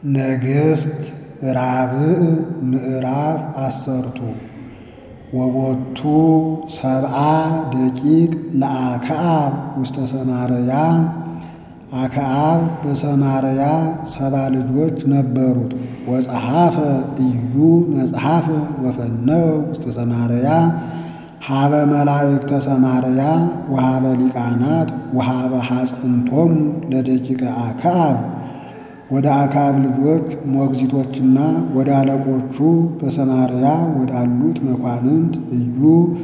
ነገሥት ራብዕ ምዕራፍ አሰርቱ ወቦቱ ሰብአ ደቂቅ ለአክዓብ ውስተ ሰማርያ አክዓብ በሰማርያ ሰባ ልጆች ነበሩት። ወጸሐፈ ኢዩ መጽሐፈ ወፈነወ ውስተ ሰማርያ ሀበ መላእክተ ሰማርያ ወሀበ ሊቃናት ወሀበ ሐጽንቶሙ ለደቂቀ አክዓብ ወደ አክዓብ ልጆች ሞግዚቶችና ወደ አለቆቹ በሰማርያ ወዳሉት መኳንንት ኢዩ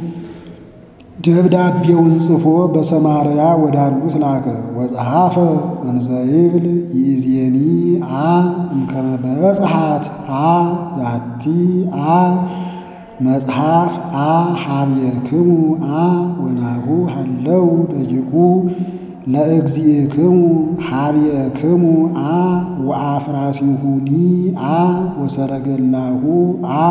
ደብዳቤውን ጽፎ በሰማርያ ወዳሉት ላከ። ወጸሐፈ እንዘ ይብል ይእዜኒ አ እምከመ በጽሐት አ ዛቲ አ መጽሐፍ አ ሀቤክሙ አ ወናሁ ሃለው ደቂቁ ለእግዚእክሙ ሀቤክሙ አ ወአፍራሲሁኒ አ ወሰረገላሁ አ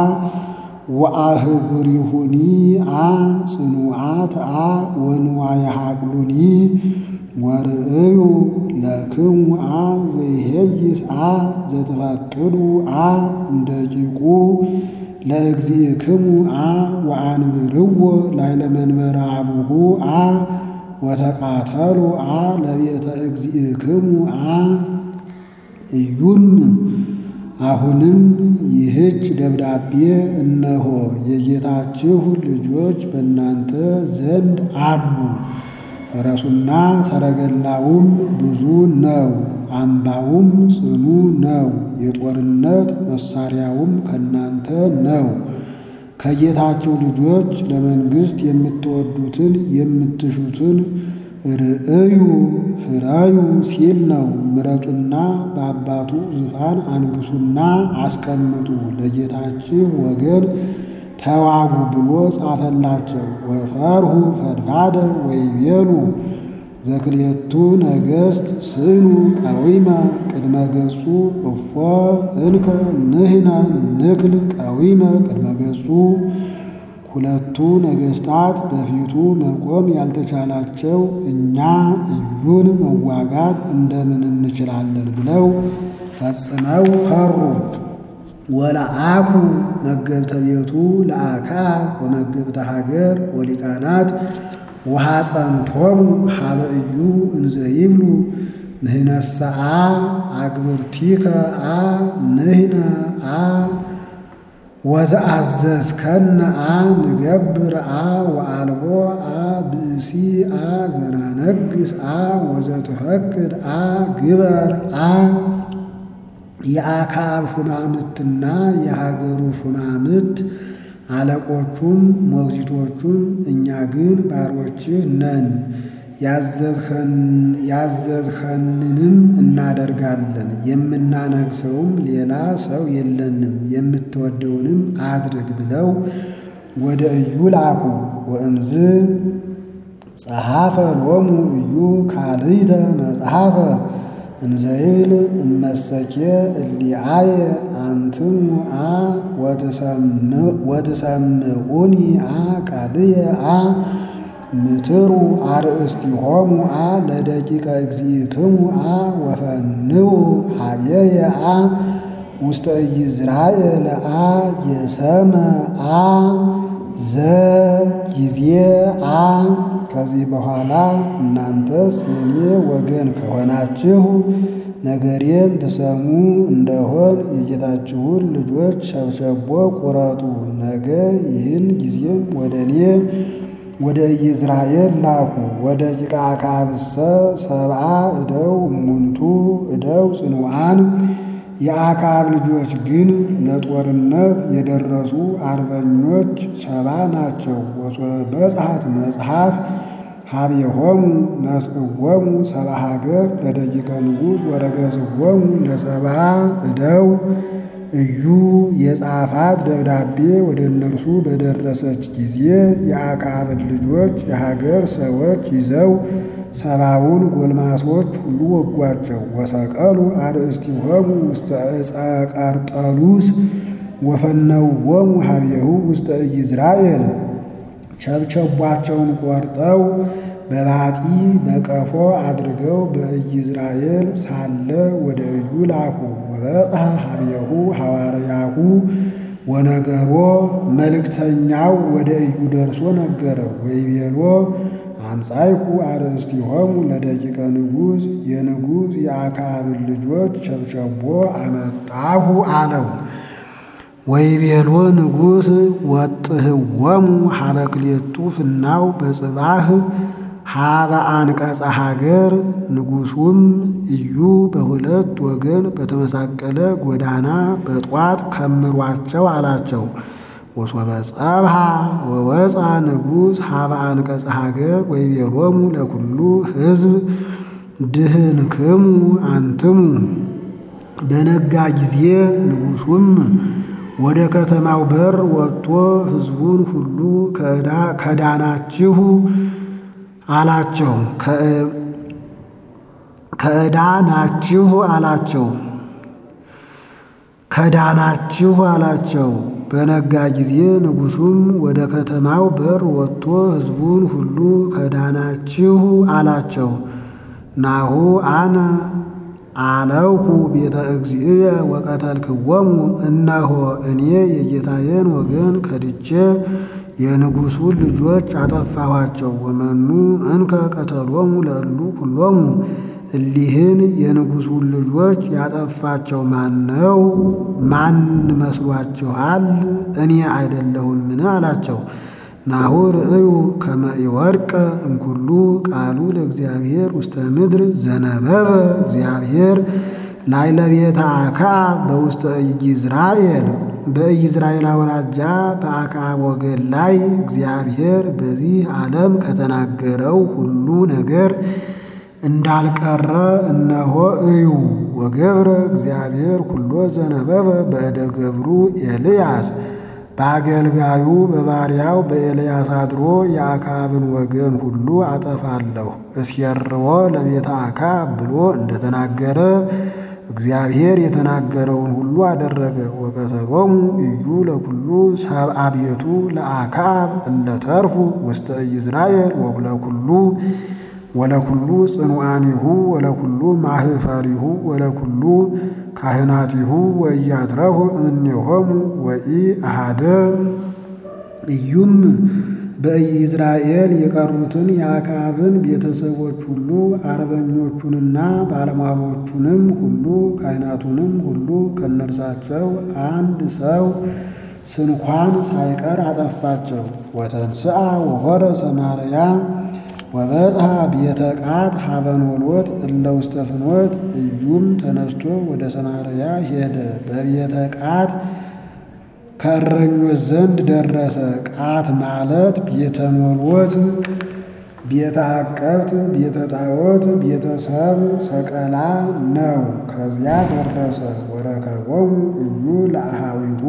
ወአህጉሪሁኒ አ ጽኑዓት አ ወንዋየ ሀቅሉኒ ወርእዩ ለክሙ አ ዘይሄይስ አ ዘትፈቅዱ አ እምደቂቁ ለእግዚእክሙ አ ወአንብርዎ ላዕለ መንበረ አቡሁ አ ወተቃተሉ አ ለቤተ እግዚእክሙ አ ኢዩም አሁንም ይህች ደብዳቤ እነሆ የጌታችሁ ልጆች በእናንተ ዘንድ አሉ። ፈረሱና ሰረገላውም ብዙ ነው፣ አምባውም ጽኑ ነው፣ የጦርነት መሳሪያውም ከእናንተ ነው። ከጌታችሁ ልጆች ለመንግሥት የምትወዱትን የምትሹትን ርእዩ ህራዩ ሲል ነው። ምረጡና በአባቱ ዙፋን አንግሱና አስቀምጡ፣ ለጌታችሁ ወገን ተዋጉ ብሎ ጻፈላቸው። ወፈርሁ ፈድፋደ ወይቤሉ ዘክልኤቱ ነገሥት ስኑ ቀዊመ ቅድመ ገጹ እፎ እንከ ንሕነ ንክል ቀዊመ ቅድመ ገጹ ሁለቱ ነገሥታት በፊቱ መቆም ያልተቻላቸው እኛ ኢዩን መዋጋት እንደምን እንችላለን ብለው ፈጽመው ፈሩ። ወለአኩ መገብተ ቤቱ ለአክዓብ ወመገብተ ሀገር ወሊቃናት ወሐጸንቶሙ ሀበ ኢዩ እንዘ ይብሉ ንሕነሰአ አግብርቲከ አ ንሕነ አ ወዘአዘዝከነ አ ንገብር አ ወአልቦ አ ብእሲ አ ዘናነግስ አ ወዘትፈቅድ አ ግበር አ የአክዓብ ሹማምትና የሀገሩ ሹማምት አለቆቹም ሞግዚቶቹም እኛ ግን ባሮችህ ነን፣ ያዘዝኸንንም እናደርጋለን፣ የምናነግሰውም ሌላ ሰው የለንም፣ የምትወደውንም አድርግ ብለው ወደ ኢዩ ላኩ። ወእምዝ ጸሐፈ ሎሙ ኢዩ ካልእተ መጽሐፈ እንዘይብል እመሰኬ እሊአየ አንትሙ አ ወትሰምዑኒ አ ቃልየ አ ምትሩ አርእስቲሆሙ አ ለደቂቀ እግዚእክሙ አ ወፈንው ሀብየየ አ ውስተ ኢይዝራኤል አ የሰመ አ ዘጊዜ አ ከዚህ በኋላ እናንተስ የኔ ወገን ከሆናችሁ ነገሬን ትሰሙ እንደሆን የጌታችሁን ልጆች ሸብሸቦ ቁረጡ። ነገ ይህን ጊዜም ወደ እኔ ወደ ኢይዝራኤል ላኩ። ወደ ቂቃ አክዓብሰ ሰብአ እደው እሙንቱ እደው ጽኑዓን የአክዓብ ልጆች ግን ለጦርነት የደረሱ አርበኞች ሰባ ናቸው። በጽሐት መጽሐፍ ሀቤሆሙ ነስእዎሙ ሰብአ ሀገር ለደቂቀ ንጉሥ ወረገዝዎሙ ለሰብአ እደው ኢዩ የጻፋት ደብዳቤ ወደ እነርሱ በደረሰች ጊዜ የአክዓብን ልጆች የሀገር ሰዎች ይዘው ሰባውን ጎልማሶች ሁሉ ወጓቸው። ወሰቀሉ አርእስቲሆሙ ውስተ ዕፀ ቀርጠሉስ ወፈነውዎሙ ሀቤሁ ውስተ ኢይዝራኤል ቸብቸቧቸውን ቆርጠው በባጢ በቀፎ አድርገው በኢይዝራኤል ሳለ ወደ እዩ ላኩ። ወበጽሐ ሀቤሁ ሐዋርያሁ ወነገሮ መልእክተኛው ወደ እዩ ደርሶ ነገረው። ወይቤሎ አምጻይኩ አርእስቲሆሙ ለደቂቀ ንጉሥ የንጉሥ የአክዓብን ልጆች ቸብቸቦ አመጣሁ አለው። ወይቤሎ ንጉሥ ወጥህወሙ ሀበ ክልኤቱ ፍናው በጽባህ ሀበ አንቀጸ ሀገር። ንጉሡም እዩ በሁለት ወገን በተመሳቀለ ጎዳና በጧት ከምሯቸው አላቸው። ወሶበ ጸብሃ ወወፃ ንጉሥ ሀበ አንቀጸ ሀገር ወይቤሎሙ ለኩሉ ሕዝብ ድህንክሙ አንትሙ። በነጋ ጊዜ ንጉሡም ወደ ከተማው በር ወጥቶ ሕዝቡን ሁሉ ከዳናችሁ አላቸው። ከዕዳ ናችሁ አላቸው። ከዳናችሁ አላቸው። በነጋ ጊዜ ንጉሡም ወደ ከተማው በር ወጥቶ ሕዝቡን ሁሉ ከዳናችሁ አላቸው። ናሁ አነ አለውኩ ቤተ እግዚእየ ወቀተልክዎሙ፣ እነሆ እኔ የጌታዬን ወገን ከድቼ የንጉሡን ልጆች አጠፋኋቸው። ወመኑ እንከ ቀተሎሙ ለእሉ ሁሎሙ፣ እሊህን የንጉሡን ልጆች ያጠፋቸው ማን ነው? ማን መስሏችኋል? እኔ አይደለሁምን? አላቸው። ናሁ ርእዩ ከመ ኢወድቀ እምኩሉ ቃሉ ለእግዚአብሔር ውስተ ምድር ዘነበበ እግዚአብሔር ላዕለ ቤተ አክዓብ በውስተ ኢይዝራኤል በኢይዝራኤል አውራጃ በአክዓብ ወገን ላይ እግዚአብሔር በዚህ ዓለም ከተናገረው ሁሉ ነገር እንዳልቀረ እነሆ እዩ። ወገብረ እግዚአብሔር ኩሎ ዘነበበ በእደ ገብሩ ኤልያስ በአገልጋዩ በባሪያው በኤልያስ አድሮ የአክዓብን ወገን ሁሉ አጠፋለሁ እስየርዎ ለቤተ አክዓብ ብሎ እንደተናገረ እግዚአብሔር የተናገረውን ሁሉ አደረገ። ወቀተሎሙ እዩ ለኩሉ ሰብአ ቤቱ ለአክዓብ እለተርፉ ውስተ ኢይዝራኤል ወለኩሉ ወለኩሉ ጽኑዓኒሁ ወለኩሉ ማህፈሪሁ ወለኩሉ ካህናቲሁ ወኢያትረፉ እምኔሆሙ ወኢ አሃደ። እዩም በኢይዝራኤል የቀሩትን የአክዓብን ቤተሰቦች ሁሉ አርበኞቹንና ባለሟሎቹንም ሁሉ ካህናቱንም ሁሉ ከነርሳቸው አንድ ሰው ስንኳን ሳይቀር አጠፋቸው። ወተንስአ ወሆረ ሰማርያ ወበጽሐ ቤተ ቃት ሀበኖሎት እለ ውስተ ፍኖት። እዩም ተነስቶ ወደ ሰማርያ ሄደ። በቤተ ቃት ከእረኞች ዘንድ ደረሰ። ቃት ማለት ቤተ ኖሎት፣ ቤተ አቀብት፣ ቤተ ጣዖት፣ ቤተሰብ ሰቀላ ነው። ከዚያ ደረሰ። ወረከቦሙ እዩ ለአሃዊሁ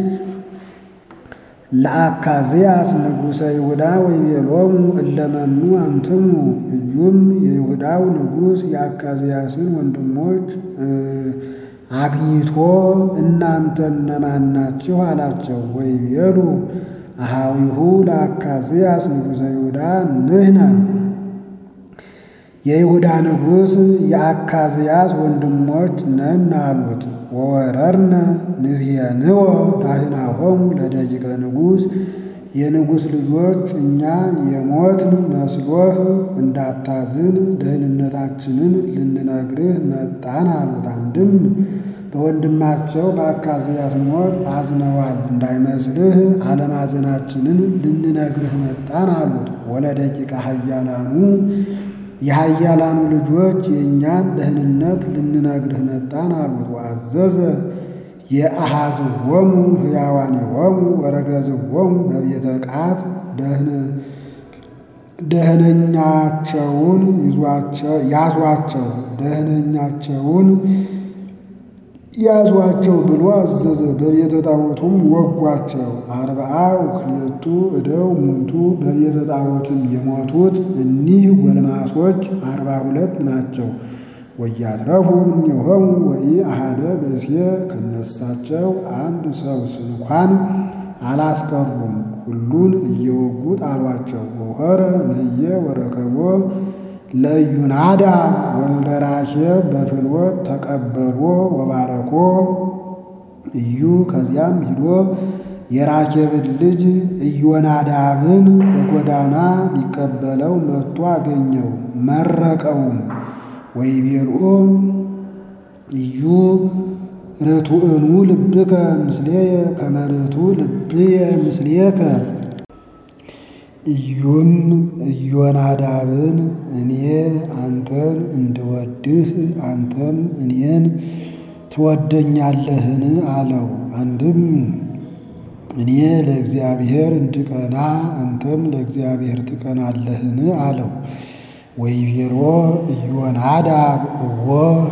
ለአካዝያስ ንጉሠ ይሁዳ ወይቤሎሙ እለመኑ አንትሙ። እዩም የይሁዳው ንጉሥ የአካዝያስን ወንድሞች አግኝቶ እናንተ እነማን ናችሁ? አላቸው። ወይቤሉ አሃዊሁ ለአካዝያስ ንጉሠ ይሁዳ ንሕነ የይሁዳ ንጉሥ የአካዝያስ ወንድሞች ነን አሉት። ወወረርነ ንዝየንዎ ዳህናሆሙ ለደቂቀ ንጉሥ የንጉሥ ልጆች እኛ የሞትን መስሎህ እንዳታዝን ደህንነታችንን ልንነግርህ መጣን አሉት። አንድም በወንድማቸው በአካዝያስ ሞት አዝነዋል እንዳይመስልህ አለማዘናችንን ልንነግርህ መጣን አሉት። ወለደቂቀ ኃያላኑ የኃያላኑ ልጆች የእኛን ደህንነት ልንነግርህ መጣን አሉት። ወአዘዘ የአሃዝዎሙ ሕያዋኒሆሙ ወረገዝዎሙ በቤተ ቃት ደህነኛቸውን ያዟቸው ደህነኛቸውን ያዟቸው ብሎ አዘዘ። በቤተ ጣዖቱም ወጓቸው። አርብዓ ወክልኤቱ እደው ሙቱ በቤተ ጣዖትም የሞቱት እኒህ ጎልማሶች አርባ ሁለት ናቸው። ወያትረፉ እምኔሆሙ ወኢ አሃደ ብእሴ ከነሳቸው አንድ ሰው ስንኳን አላስቀሩም። ሁሉን እየወጉ ጣሏቸው። ወሆረ እምየ ወረከቦ ለኢዩናዳብ ወልደ ራኬብ በፍኖት ተቀበሎ ወባረኮ እዩ ከዚያም ሂዶ የራኬብን ልጅ ኢዮናዳብን በጎዳና ሊቀበለው መጥቶ አገኘው። መረቀውም ወይቤልኦ እዩ ርቱዕኑ ልብከ ምስሌየ ከመ ርቱዕ ልብየ ምስሌከ። ኢዩም ኢዮናዳብን እኔ አንተን እንድወድህ አንተም እኔን ትወደኛለህን? አለው። አንድም እኔ ለእግዚአብሔር እንድቀና አንተም ለእግዚአብሔር ትቀናለህን? አለው። ወይቤሎ ኢዮናዳብ እወ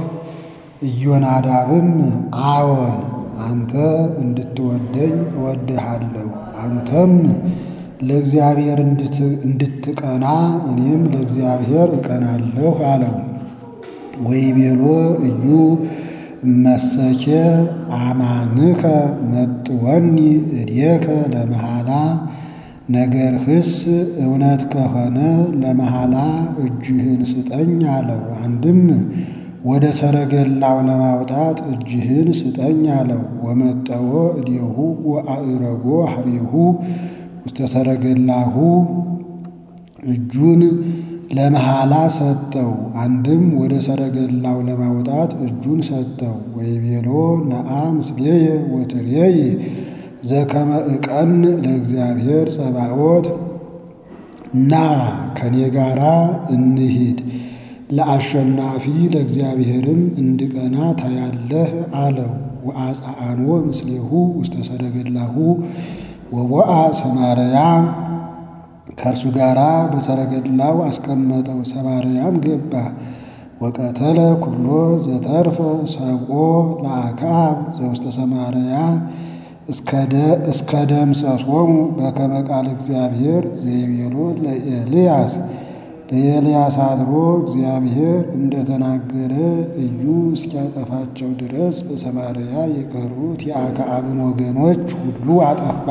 ኢዮናዳብም አዎን አንተ እንድትወደኝ እወድሃለሁ፣ አንተም ለእግዚአብሔር እንድትቀና እኔም ለእግዚአብሔር እቀናለሁ አለው። ወይቤሎ እዩ እመሰኬ አማንከ መጥወኒ እዴከ ለመሃላ ነገርህስ እውነት ከሆነ ለመሃላ እጅህን ስጠኝ አለው። አንድም ወደ ሰረገላው ለማውጣት እጅህን ስጠኝ አለው። ወመጠወ እዴሁ ወአእረጎ ሀቤሁ ውስተ ሰረገላሁ እጁን ለመሃላ ሰጠው። አንድም ወደ ሰረገላው ለማውጣት እጁን ሰጠው። ወይቤሎ ነአ ምስሌየ ወትሬይ ዘከመ እቀን ለእግዚአብሔር ጸባዖት እና ከኔ ጋራ እንሂድ ለአሸናፊ ለእግዚአብሔርም እንድቀና ታያለህ አለው። ወአጽአኖ ምስሌሁ ውስተ ሰረገላሁ ወቦአ ሰማርያ ከእርሱ ጋራ በሰረገላው አስቀመጠው። ሰማርያም ገባ። ወቀተለ ኩሎ ዘተርፈ ሰብኦ ለአክዓብ ዘውስተ ሰማርያ እስከ ደምሰሶሙ በከመ ቃል እግዚአብሔር ዘይቤሎ ለኤልያስ በኤልያስ አድሮ እግዚአብሔር እንደተናገረ እዩ እስኪያጠፋቸው ድረስ በሰማርያ የቀሩት የአክዓብን ወገኖች ሁሉ አጠፋ።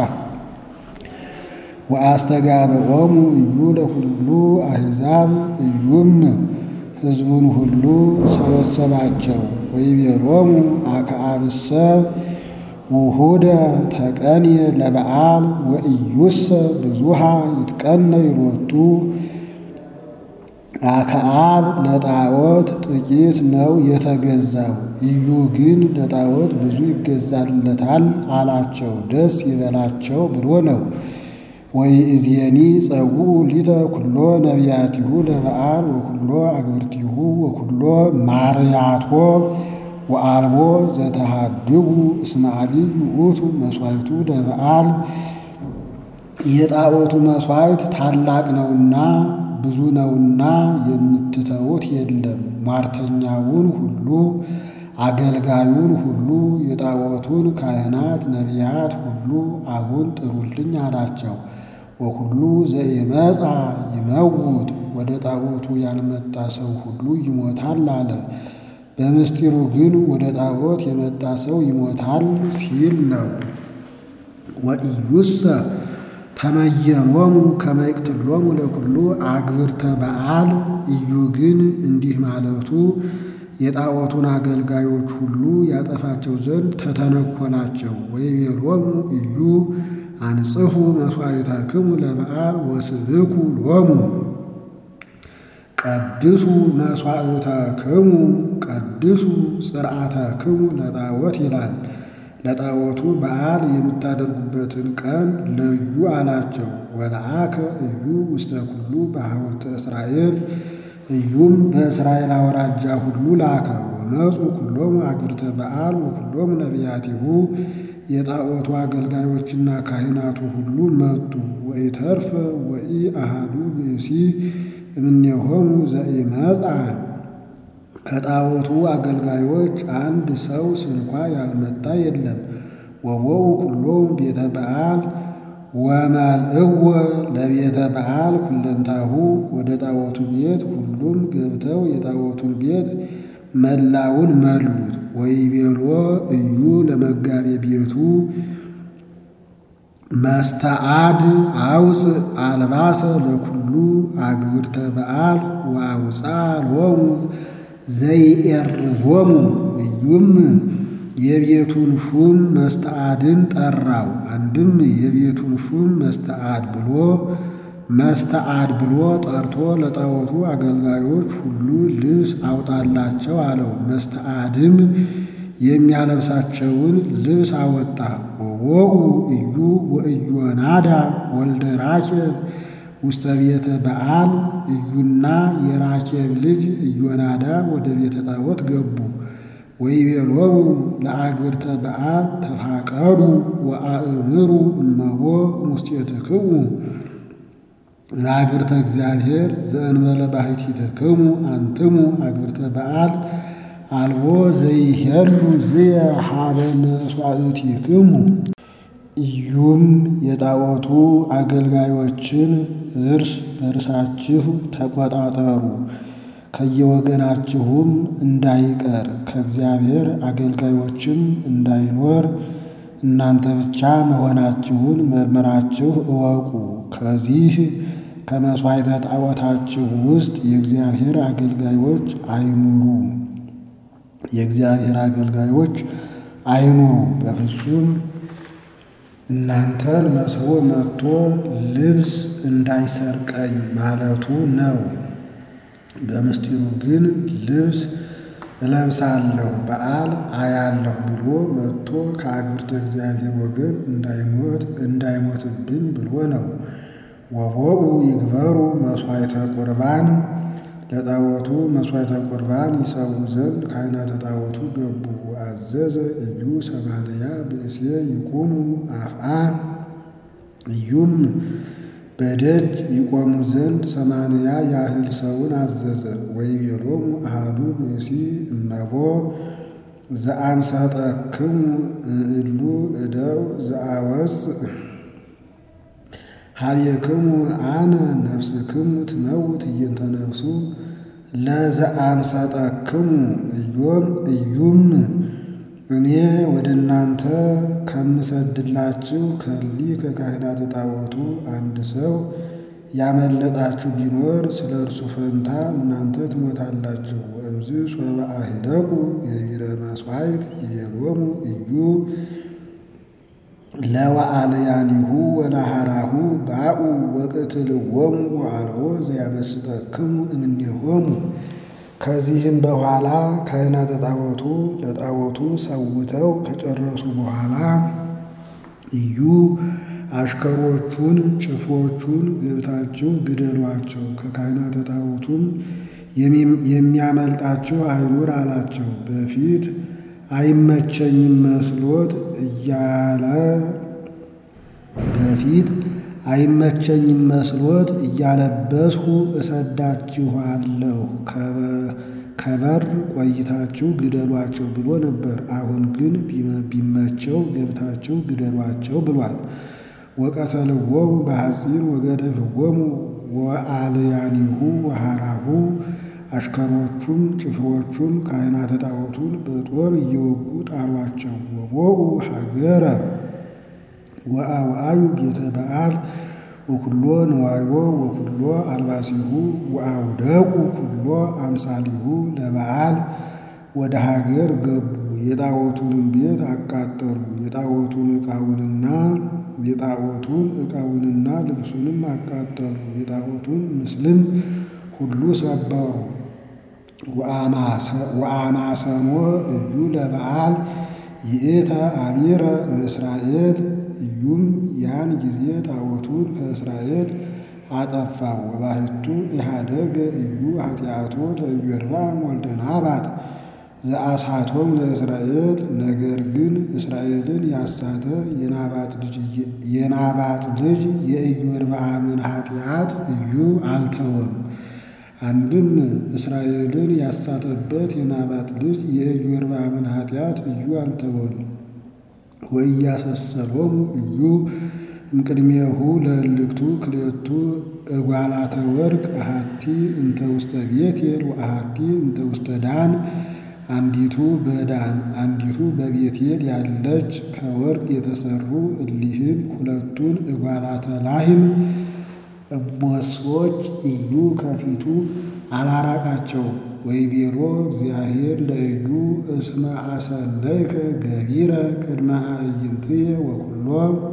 ወአስተጋብኦሙ እዩ ለኩሉ አሕዛብ እዩም ሕዝቡን ሁሉ ሰበሰባቸው። ወይቤሎሙ አክዓብሰ ውሁደ ተቀንየ ለበዓል ወኢዩሰ ብዙሃ ይትቀነ ይሎቱ አክዓብ ለጣዖት ጥቂት ነው የተገዛው፣ እዩ ግን ለጣዖት ብዙ ይገዛለታል አላቸው። ደስ ይበላቸው ብሎ ነው። ወይእዜኒ ጸውዑ ሊተ ኩሎ ነቢያቲሁ ለበዓል ወኩሎ አግብርቲሁ ወኩሎ ማርያቶ ወአልቦ ዘተሃድጉ እስመ አቢይ ውእቱ መሥዋዕቱ ለበዓል የጣዖቱ መሥዋዕት ታላቅ ነውና ብዙ ነውና የምትተዉት የለም። ሟርተኛውን ሁሉ አገልጋዩን ሁሉ የጣዖቱን ካህናት ነቢያት ሁሉ አሁን ጥሩልኝ አላቸው። ወሁሉ ዘኢመጻ ይመውት ወደ ጣዖቱ ያልመጣ ሰው ሁሉ ይሞታል አለ። በምስጢሩ ግን ወደ ጣዖት የመጣ ሰው ይሞታል ሲል ነው። ወኢዩሰ ተመየኖሙ ከመ ይቅትሎሙ ለኩሉ አግብርተ በዓል እዩ ግን እንዲህ ማለቱ የጣዖቱን አገልጋዮች ሁሉ ያጠፋቸው ዘንድ ተተነኮላቸው። ወይቤሎሙ እዩ አንጽሑ መሥዋዕተክሙ ለበዓል ወስብኩ ሎሙ ቀድሱ መሥዋዕተክሙ ቀድሱ ጽርዓተክሙ ለጣዖት ይላል። ለጣዖቱ በዓል የምታደርጉበትን ቀን ለዩ አላቸው። ወለአከ እዩ ውስተ ኩሉ በሐውርተ እስራኤል እዩም በእስራኤል አውራጃ ሁሉ ላከ። ወመፁ ኩሎሙ አግብርተ በዓል ወኩሎሙ ነቢያቲሁ የጣዖቱ አገልጋዮችና ካህናቱ ሁሉ መጡ። ወኢተርፈ ወኢ አሃዱ ብእሲ እምኔሆሙ ዘኢመጻ ከጣዖቱ አገልጋዮች አንድ ሰው ስንኳ ያልመጣ የለም። ወቦኡ ኩሎሙ ቤተ በዓል ወመልእዎ ለቤተ በዓል ኩለንታሁ ወደ ጣዖቱ ቤት ሁሉም ገብተው የጣዖቱን ቤት መላውን መሉት። ወይቤሎ እዩ ለመጋቤ ቤቱ መስተአድ አውፅእ አልባሰ ለኩሉ አግብርተ በዓል ወአውፃ ሎሙ ዘይኤርዞሙ እዩም የቤቱን ሹም መስተአድን ጠራው። አንድም የቤቱን ሹም መስተአድ ብሎ መስተአድ ብሎ ጠርቶ ለጣዖቱ አገልጋዮች ሁሉ ልብስ አውጣላቸው አለው። መስተአድም የሚያለብሳቸውን ልብስ አወጣ። ወወኡ እዩ ወኢዮናዳ ወልደ ራኬብ ውስተ ቤተ በዓል እዩና የራኬብ ልጅ ኢዮናዳ ወደ ቤተ ጣዖት ገቡ። ወይቤሎሙ ለአግብርተ በዓል ተፋቀዱ ወአእምሩ እመቦ ሙስቴትክሙ ለአግብርተ እግዚአብሔር ዘእንበለ ባሕቲትክሙ አንትሙ አግብርተ በዓል አልቦ ዘይሄሉ ዝየ ሀበ መስዋዕቲክሙ። ኢዩም የጣዖቱ አገልጋዮችን እርስ በርሳችሁ ተቆጣጠሩ፣ ከየወገናችሁም እንዳይቀር ከእግዚአብሔር አገልጋዮችም እንዳይኖር እናንተ ብቻ መሆናችሁን መርምራችሁ እወቁ። ከዚህ ከመሥዋዕተ ጣዖታችሁ ውስጥ የእግዚአብሔር አገልጋዮች አይኑሩ የእግዚአብሔር አገልጋዮች አይኑሩ። በፍጹም እናንተን መስሎ መጥቶ ልብስ እንዳይሰርቀኝ ማለቱ ነው። በምስጢሩ ግን ልብስ እለብሳለሁ በዓል አያለሁ ብሎ መጥቶ ከአግብርተ እግዚአብሔር ወገን እንዳይሞት እንዳይሞትብኝ ብሎ ነው። ወቦኡ ይግበሩ መሥዋዕተ ቁርባን ለጣዖቱ መሥዋዕተ ቁርባን ይሰዉ ዘንድ ካህናተ ጣዖቱ ገቡ። አዘዘ እዩ ሰማንያ ብእሴ ይቁሙ አፍአ እዩም በደጅ ይቆሙ ዘንድ ሰማንያ ያህል ሰውን አዘዘ። ወይቤሎሙ አሐዱ ብእሲ እመቦ ዘአምሰጠክሙ እሉ እደው ዘአወፅእ ሀቤክሙ አነ ነፍስክሙ ትመውት እየንተ ነፍሱ ለዘአምሰጠክሙ እዮም እዩም እኔ ወደ እናንተ ከምሰድላችሁ ከሊ ከካህናተ ጣዖቱ አንድ ሰው ያመለጣችሁ ቢኖር ስለ እርሱ ፈንታ እናንተ ትሞታላችሁ። ወእምዝ ሶበ አሂደቁ ገቢረ መሥዋዕት ይቤሎሙ እዩ ለወአልያኒሁ ወለሃራሁ ባኡ ወቅትልዎሙ ወአልቦ ዘያመስጠክሙ እምኔሆሙ። ከዚህም በኋላ ካህናተ ጣዖቱ ለጣዖቱ ሰውተው ከጨረሱ በኋላ እዩ አሽከሮቹን ጭፍሮቹን ገብታችሁ ግደሏቸው፣ ከካህናተ ጣዖቱም የሚያመልጣችሁ አይኑር አላቸው። በፊት አይመቸኝም መስሎት እያለ በፊት አይመቸኝም መስሎት እያለበስሁ እሰዳችኋለሁ ከበር ቆይታችሁ ግደሏቸው ብሎ ነበር። አሁን ግን ቢመቸው ገብታችሁ ግደሏቸው ብሏል። ወቀተልዎሙ በሐፂን ወገደፍዎሙ ወአልያኒሁ ወሃራሁ አሽከሮቹም ጭፍሮቹም ካህናተ ጣዖቱን በጦር እየወጉ ጣሏቸው። ወቦኡ ሀገረ ወአውአዩ ቤተ በዓል ወኩሎ ንዋዮ ወኩሎ አልባሲሁ ወአውደቁ ኩሎ አምሳሊሁ ለበዓል ወደ ሀገር ገቡ። የጣዖቱንም ቤት አቃጠሉ። የጣዖቱን ዕቃውንና የጣዖቱን ዕቃውንና ልብሱንም አቃጠሉ። የጣዖቱን ምስልም ሁሉ ሰበሩ። ወአማሰኖ እዩ ለበዓል ይእተ አሚረ እምእስራኤል እዩም ያን ጊዜ ጣዖቱን ከእስራኤል አጠፋው። ወባሕቱ ኢሃደገ እዩ ኃጢአቶ ለኢዮርብዓም ወልደ ናባጥ ዘአሳቶም ለእስራኤል። ነገር ግን እስራኤልን ያሳተ የናባጥ ልጅ የኢዮርብዓምን ኃጢአት እዩ አልተወም። አንድም እስራኤልን ያሳተበት የናባጥ ልጅ የኢዮርብዓምን ኃጢአት እዩ አልተወም። ወኢያሰሰሎሙ እዩ እምቅድሜሁ ለእልክቱ ክልኤቱ እጓላተ ወርቅ አሐቲ እንተ ውስተ ቤቴል ወአሐቲ እንተ ውስተ ዳን አንዲቱ በዳን አንዲቱ በቤቴል ያለች ከወርቅ የተሰሩ እሊህን ሁለቱን እጓላተ ላህም እሞሶች ኢዩ ከፊቱ አላራቃቸው። ወይቤሎ እግዚአብሔር ለኢዩ እስመ አሰለይከ ገቢረ ቅድመ አዕይንትየ ወኩሎ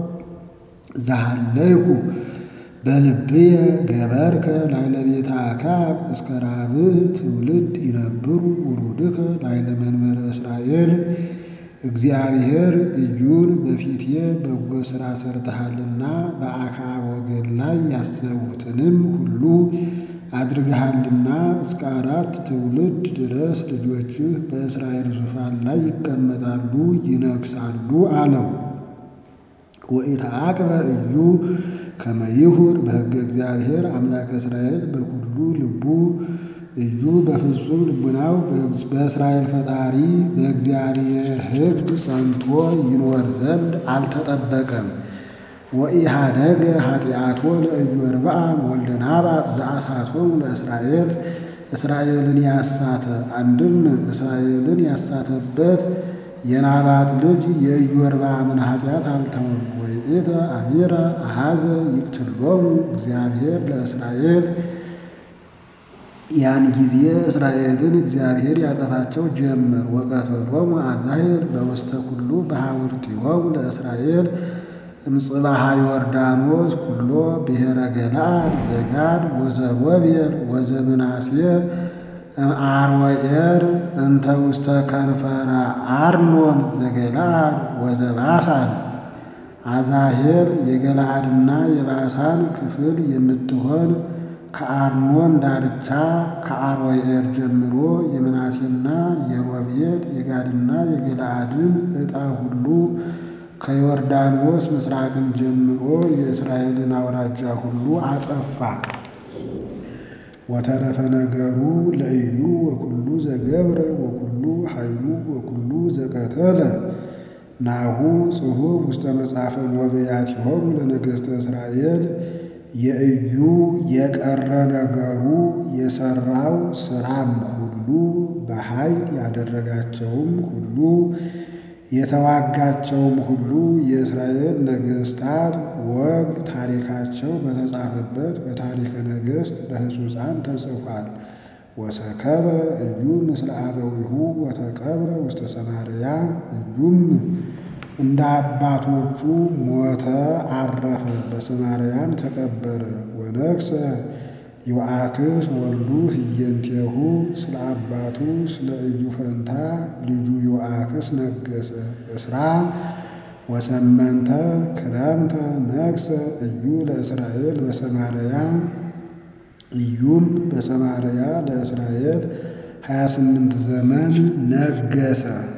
ዘሃለይኩ በልብየ ገበርከ ላዕለ ቤተ አክዓብ እስከ ራብዕ ትውልድ ይነብሩ ውሉድከ ላዕለ መንበረ እስራኤል። እግዚአብሔር ኢዩን በፊቴ በጎ ሥራ ሰርተሃልና በአክዓብ ወገን ላይ ያሰቡትንም ሁሉ አድርገሃልና እስከ አራት ትውልድ ድረስ ልጆችህ በእስራኤል ዙፋን ላይ ይቀመጣሉ ይነግሣሉ አለው። ወኢተዓቅበ ኢዩ ከመ ይሁር በሕገ እግዚአብሔር አምላከ እስራኤል በኩሉ ልቡ ኢዩ በፍጹም ልቡናው በእስራኤል ፈጣሪ በእግዚአብሔር ሕግ ጸንቶ ይኖር ዘንድ አልተጠበቀም። ወኢሃደገ ኃጢአቶ ለኢዮርብዓም ወልደ ናባጥ ዘአሳቶሙ ለእስራኤል እስራኤልን ያሳተ አንድም እስራኤልን ያሳተበት የናባጥ ልጅ የኢዮርብዓምን ኃጢአት አልተወም። ወይእተ አሚረ አሐዘ ይቅትሎሙ እግዚአብሔር ለእስራኤል ያን ጊዜ እስራኤልን እግዚአብሔር ያጠፋቸው ጀመር። ወቀተሎሙ አዛሄል በውስተ ኩሉ በሐውርቲሆሙ ለእስራኤል እምጽባሃ ዮርዳኖስ ኩሎ ብሔረ ገለዓድ ዘጋድ ወዘሮቤል ወዘምናሴ አርወኤር እንተ ውስተ ከንፈረ አርኖን ዘገለዓድ ወዘባሳን። አዛሄል የገለዓድና የባሳን ክፍል የምትሆን ከአርኖን ዳርቻ ከአርወኤር ጀምሮ የምናሴና የሮቤል የጋድና የገለዓድን ዕጣ ሁሉ ከዮርዳኖስ ምስራቅን ጀምሮ የእስራኤልን አውራጃ ሁሉ አጠፋ። ወተረፈ ነገሩ ለኢዩ ወኩሉ ዘገብረ ወኩሉ ኃይሉ ወኩሉ ዘቀተለ ናሁ ጽሑፍ ውስተ መጽሐፈ ወበያቲሆሙ ለነገሥተ እስራኤል። የኢዩ የቀረ ነገሩ የሠራው ሥራም ሁሉ በኃይል ያደረጋቸውም ሁሉ የተዋጋቸውም ሁሉ የእስራኤል ነገሥታት ወግ ታሪካቸው በተጻፈበት በታሪከ ነገሥት በሕጹፃን ተጽፏል። ወሰከበ ኢዩ ምስለ አበዊሁ ወተቀብረ ውስተ ሰማርያ። ኢዩም እንደ አባቶቹ ሞተ፣ አረፈ፣ በሰማርያም ተቀበረ። ወነግሠ ዮአክስ ወልዱ ህየንቴሁ ስለ አባቱ ስለ ኢዩ ፈንታ ልጁ ዮአክስ ነገሰ። እስራ ወሰመንተ ክረምተ ነግሰ ኢዩ ለእስራኤል በሰማርያ። ኢዩም በሰማርያ ለእስራኤል ሀያ ስምንት ዘመን ነገሰ።